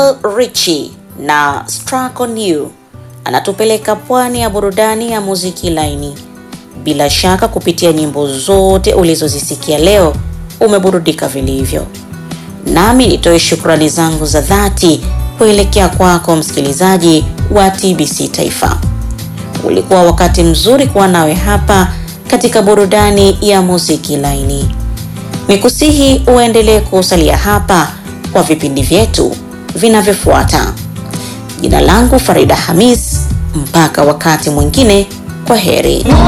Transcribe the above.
Lionel Richie na Struck on You anatupeleka pwani ya burudani ya muziki laini. Bila shaka kupitia nyimbo zote ulizozisikia leo umeburudika vilivyo, nami nitoe shukrani zangu za dhati kuelekea kwako msikilizaji wa TBC Taifa. Ulikuwa wakati mzuri kuwa nawe hapa katika burudani ya muziki laini. Nikusihi uendelee kusalia hapa kwa vipindi vyetu vinavyofuata. Jina langu Farida Hamis, mpaka wakati mwingine, kwa heri.